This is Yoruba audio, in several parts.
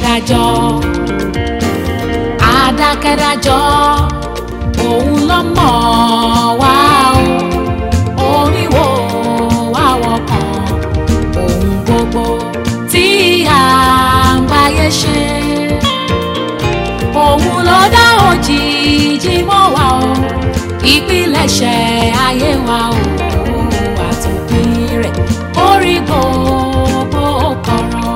adákẹ́dájọ́ adákẹ́dájọ́ òun ló mọ̀ wá o oníwò wá wọkàn ohun gbogbo tí à ń báyé ṣe òun ló dá òjìji mọ́ wa o ìpilẹ̀ṣẹ̀ ayé wa o àtòpin rẹ̀ orí gbogbo kọ̀rọ̀.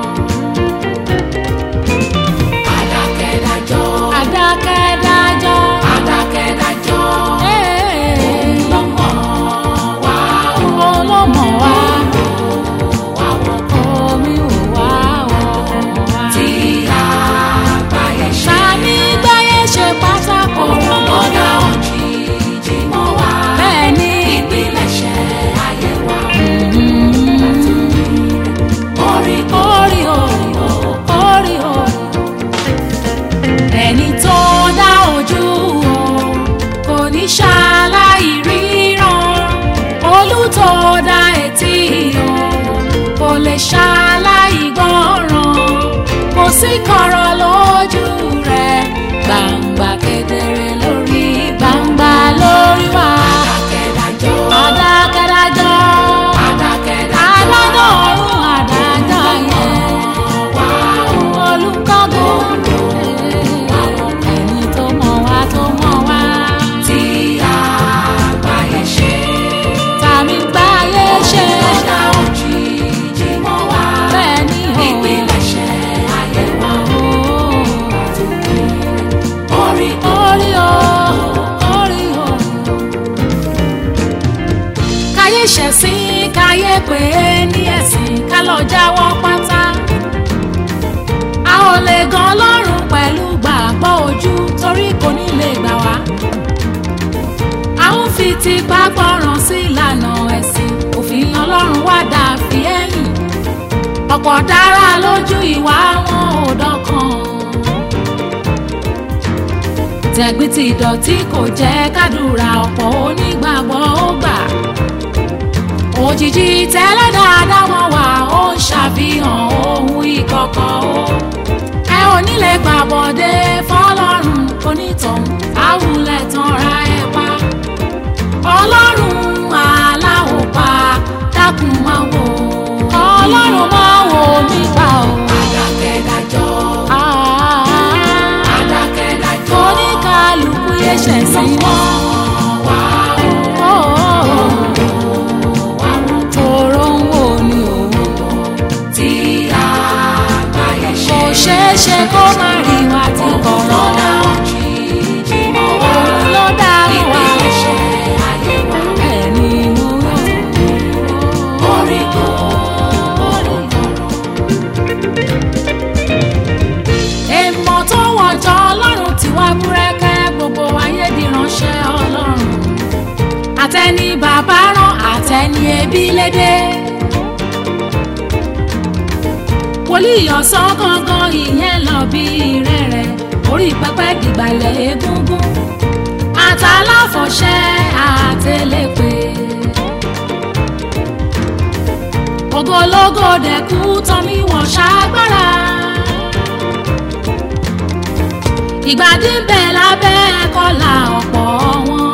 Adákẹ́dájọ́. adákẹ́dájọ́ Adákẹ́dájọ́. òun ló mọ̀ wá o. òun ló mọ̀ wá Wá wọkàn omi ò wá wọ̀ wá. tí àgbáyé ṣe. Sani gbáyé ṣe pátákó Òun ló dá òjìji mọ́ wa. bẹ́ẹ̀ ni Ìpilẹ̀ṣẹ̀ ayé wa. Orí orí o orí o ẹni tó dá ojú o kò ní ṣaláì ríran olùtọ́ dá etí o kò lè ṣaláì gbọ́ràn kò sí kọ̀rọ̀ lójú rẹ̀ gbangba kedere lórí gbangba lórí wa Adákẹ́dájọ́. adákẹ́dájọ́ Adákẹ́dájọ́. adájọ́ ọ̀run adájọ́ yẹn Wá o. olùkọ́gun ẹni tó mọ̀ wá tó mọ̀ wá Tí àgbáyé ṣe. tàmí gbáyé ṣe Ló dá òjìji mọ́ wa. bẹ́ẹ̀ ni o Ìpilẹ̀ṣẹ̀ ayé wa. Orí orí o orí o. káyé ṣẹ̀sìn káyé pé ní ẹ̀sìn ká lọ jáwọ́ pátá a ò lè gan ọlọ́run pẹ̀lú gbàgbọ́ ojú torí kò ní lè gbà wá a ń fi tipá gbọ́ràn sí ìlànà ẹ̀sìn òfin ọlọ́run wá dà fi ẹ̀yìn ọ̀pọ̀ dára lójú ìwà wọn ò dọ́kan tẹ̀gbìn ti dọ̀tí kò jẹ́ kádùrà ọ̀pọ̀ onígbàgbọ́ ó gbà òjijì tẹ́lẹ̀ dáadáa wọn wà ó ń ṣàfihàn ohun ìkọ̀kọ̀ o ẹ ò ní lè gbàbọ̀dé fọlọ́run onítọ̀hún àwùlẹ̀ tán ra ẹ pa ọlọ́run aláwọ̀ pa dákun máa wò ọlọ́run máa wò mí pa o. Adákẹ́dájọ́. Ah, Adákẹ́dájọ́. oníkàlùkù yẹ ṣẹ̀ sí mọ́. Wá o. tòró ń wò ní òun. Tí àgbáyé ṣe. kò ṣeé ṣe kó má rí wa tí kò Ló rán. dá òjìji mọ́ wa. òun ló dá wa. Ìpilẹ̀ṣẹ̀ ayé wa. ẹni mú Orí kò. èèmọ̀ tó wọ̀jọ́ ọlọ́run tí wá búrẹ́kẹ́ gbogbo ayé di ránṣẹ́ ọlọ́run àtẹni bàbá rán àtẹni ẹbí lédè wòlíì ọ̀sán gangan ìyẹn lọ bí rẹ̀rẹ̀ orí pẹpẹ dìgbàlẹ̀ egungun àtàláfọ̀ṣẹ́ àtẹlẹ́pẹ́ ògológo dẹ̀kú tọ́mí wọ̀n ṣàgbára ìgbàdí ń bẹ lábẹ́ kọlà ọ̀pọ̀ wọn.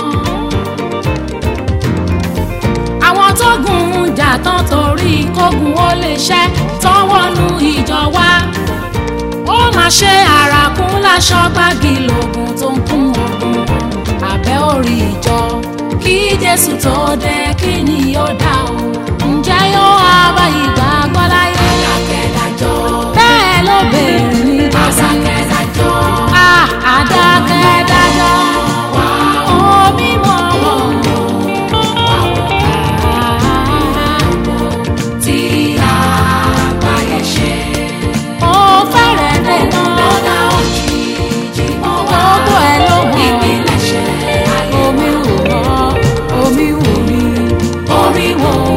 àwọn tó gùn ún jà tán torí kógun ó lè ṣẹ́ tán wọnú ìjọ wa. ó máa ṣe àràkún láṣọ gbági lògùn tó ń kún ogun abẹ́ orí ìjọ kí jésù tó dé kí ni yóò dá o ǹjẹ́ yóò wá bá ìgbàgbọ́ láyé Adákẹ́dájọ́. bẹ́ẹ̀ ló béèrè ní jọ́sí. Adákẹ́dájọ́. Ah, adákẹ́dájọ́ omi mọ̀ wọ́n. Tí àgbáyé ṣe. ó fẹ́rẹ̀ dènà Ló dá òjìji mọ́ wa. gbogbo ẹ̀ ló mọ̀. Ìpilẹ̀ṣẹ̀ ayé wa. omi wò wọ́n omi wò mí Orí wo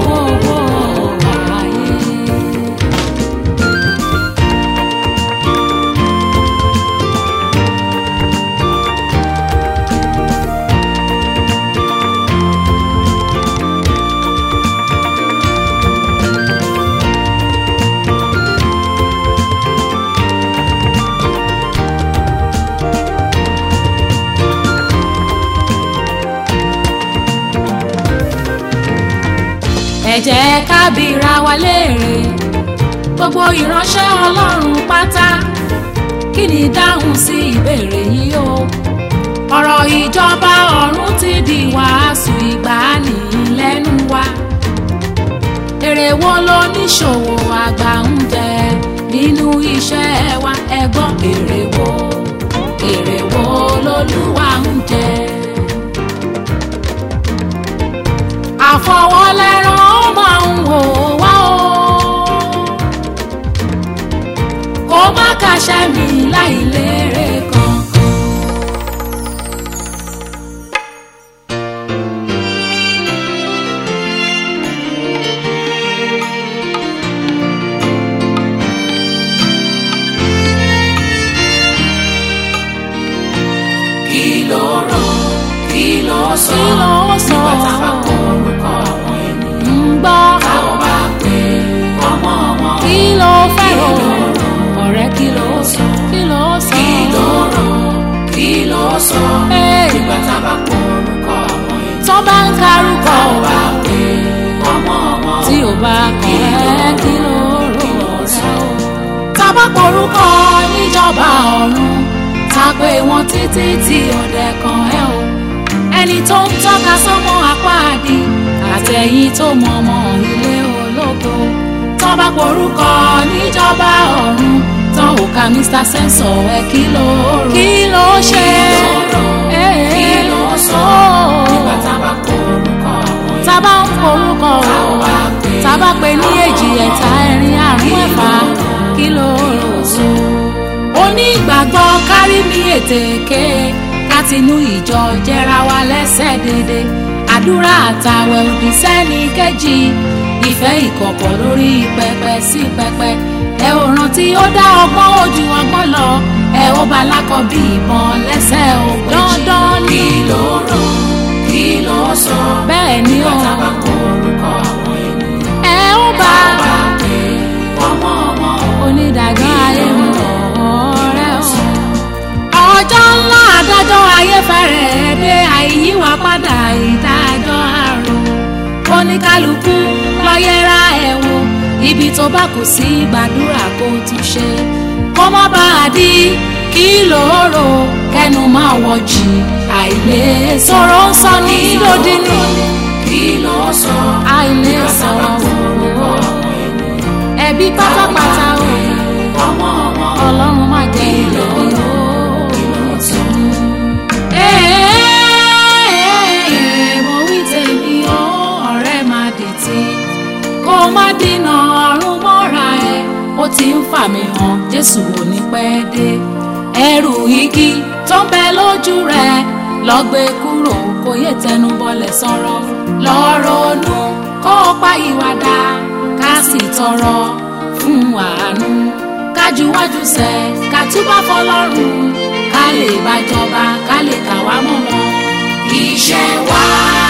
jẹ́ ká bira wa léèrè gbogbo ìránṣẹ́ ọlọ́run pátá kí ni dáhùn sí ìbéèrè yìí o ọ̀rọ̀ ìjọba ọ̀run ti di wàásù ìgbàanì lẹ́nu wa èrè wo ló níṣòwò àgbà ń jẹ nínú iṣẹ́ wa ẹ̀gbọ́n èrè wo èrè wo lolúwa ń jẹ. àfọwọ́lẹ́rán ó máa ń wò wá o kó má kàṣẹ́ mi láì lérè kankan. kí ló rò kí ló sọ Kí ló sọ? nígbà tá a bá kọ orúkọ àwọn ènìyàn ń gbọ́ tá ò bá pè ọmọ wọn kí ló fẹ́ rò ọ̀rẹ́ kí ló sọ kí ló sọ kí ló rò kí ló sọ Ee. nígbà tá a bá kọ orúkọ àwọn ènìyàn tó bá ń karúkọ tá ò bá pè ọmọ wọn tí ò bá kọ̀ ẹ́ kí ló rò ọ̀rẹ́ o. tábà porúkọ níjọba ọ̀run ta pé wọn títí tí ọ̀dẹ kan ẹ o ẹni tó ń tọ́ka sọ́mọ apáàdì àtẹ̀yìn tó mọ ọmọ ilé ológo tọ́ba porúkọ níjọba ọ̀run tán ò ka mr sensor ẹ kí ló rò kí ló ṣe kí ló sọ nígbà tá a bá kọ orúkọ àwọn ènìyàn tábà ń porúkọ tá ò o bá pè tábà pé ní èjì ẹ̀ta ẹ̀rin àrún ẹ̀fà kí ló rò ó. onígbàgbọ́ kárí mi ètèké látinú ìjọ jẹra wa lẹ́sẹ̀ dédé àdúrà àtàwẹ̀ òdì sẹ́ni kejì ìfẹ́ ìkọ̀kọ̀ lórí pẹpẹ sí pẹpẹ ẹ ò rántí ó dá ọgbọ́n ojú ọgbọ́n lọ ẹ ó bá lákọ̀ bí ìbọn lẹ́sẹ̀ ògbéjì dandan ni kí ló rò kí ló sọ bẹ́ẹ̀ ni ó nígbà tá a bá kọ orúkọ àwọn ènìyàn ẹ ó bá bá pè ọmọ wọn onídàájọ́ ayé mi ọ̀rẹ́ o. ọjọ́ ńlá adájọ́ ayé fẹ́rẹ̀ dé àìyíwá padà ìdájọ́ àrùn oníkálukú lọ́yẹ́ra ẹ̀ wò ibi tó bá kù sí gbàdúrà kó tún ṣe kó má bá a di kí lóòrò kẹnu máa wọ jì àìlè sọ̀rọ̀ ń sọ ní lòdì ní kí ló sọ àìlè nígbà tá a bá sọ̀rọ̀ kọ orúkọ àwọn ènìyàn ẹbí pátápátá o ọmọ wọn ọlọ́run má jẹ́ ìlú o. kí ló sọ Ee, mo wí tèmi o ọ̀rẹ́ má dìtì kó má dínà ọ̀run mọ́ra ẹ ó ti ń fà mí hàn Jésù ò ní pẹ́ dé ẹrù igi tó ń bẹ lójú rẹ lọ gbé kúrò kó yé tẹnu bọlẹ̀ sọ̀rọ̀ lọ ronú kó o pa ìwàdà ká sì tọrọ fún àánú kájúwájú sẹ ká túbọ̀ fọlọ́run ká lè bá jọba ká lè kà wá mọ́ wọn. iṣẹ́ wa